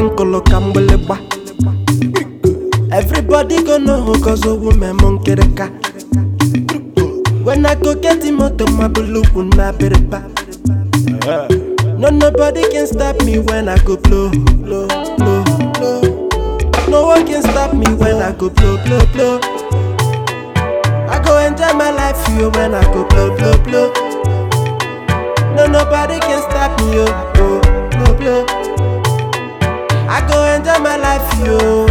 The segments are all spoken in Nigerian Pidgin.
nkolo ka mgbịlịgba everybody go know cause owu memo nkịrịka when i go get the motor my bulukwu na abịrịba no nobody can stop me when i go blow blow blow blow no one can stop me when i go blow blow blow i go enjoy my life yo when i go blow blow blow no nobody can stop me yo oh, blow blow i go enjoy my life yo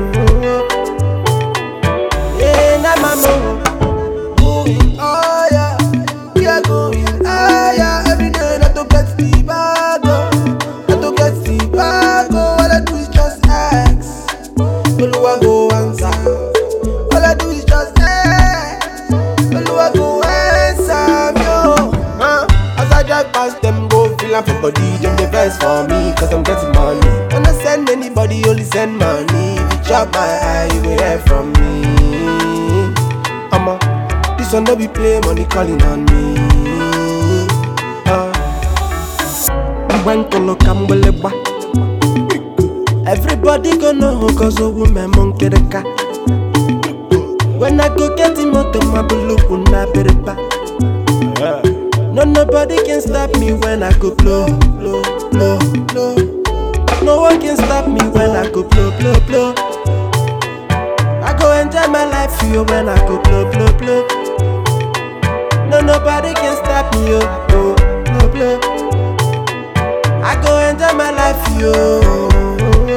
yeah na mama Going higher, we are going higher. Every day, not to get the bag, oh. not to get the bag. oh. All I do is just ask, Oluwa go answer. All I do is just ask, Oluwa go answer me. oh. Huh? As I drive past them, go feel am for body. Them the best for me, cause I'm getting money. When I send anybody, only send money. If you chop my eye, you will hear from me. I'ma this one no be play money calling on me. Uh, mgbe nkolo ka mgbịlịgba everybody go know cause owu memo nkịrịka when i go get the motor my bulukwu na abịrịba no nobody can stop me when i go blow blow blow blow no one can stop me when i go blow blow blow i go enjoy my life yo when i go blow blow blow no nobody can stop me yo oh, blow blow I go enjoy my life, yo.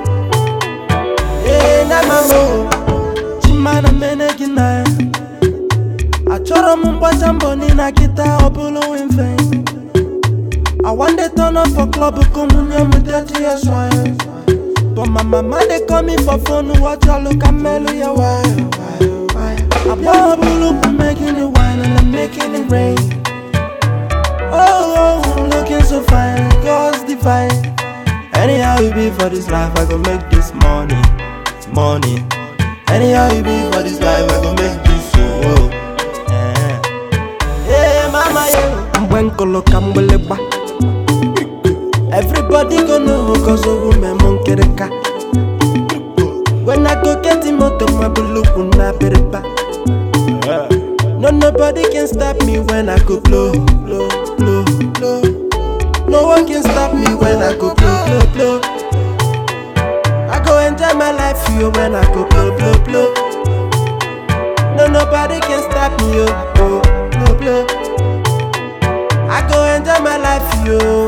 Hey, na mamo, chimana mene gina. Achọrọ m mgbacha mbọ na kịta ọ bụrụ mfe. I wan dey turn up for club ka nwunye m dirty as wine. But my mama dey call me for phone watch all ka mmelu ya wine. Abụọ bụrụ bụ making it wine and I'm making it rain. Oh, oh, I'm looking so fine, God's divine. Anyhow you be for this life, I go make this money, money. Anyhow you be for this life, I go make this oh. Yeah, yeah mama, yeah. Mgbe nkolo ka mgbịlịgba. Everybody go know cause owu memo nkịrịka. When I go get the motor, my bulukwu na abịrịba. No nobody can stop me when I go blow, blow, blow, blow. No one can stop me when I go blow, blow, blow. I go enjoy my life yo when I go blow, blow, blow. No nobody can stop me yo, oh, blow, blow. I go enjoy my life yo.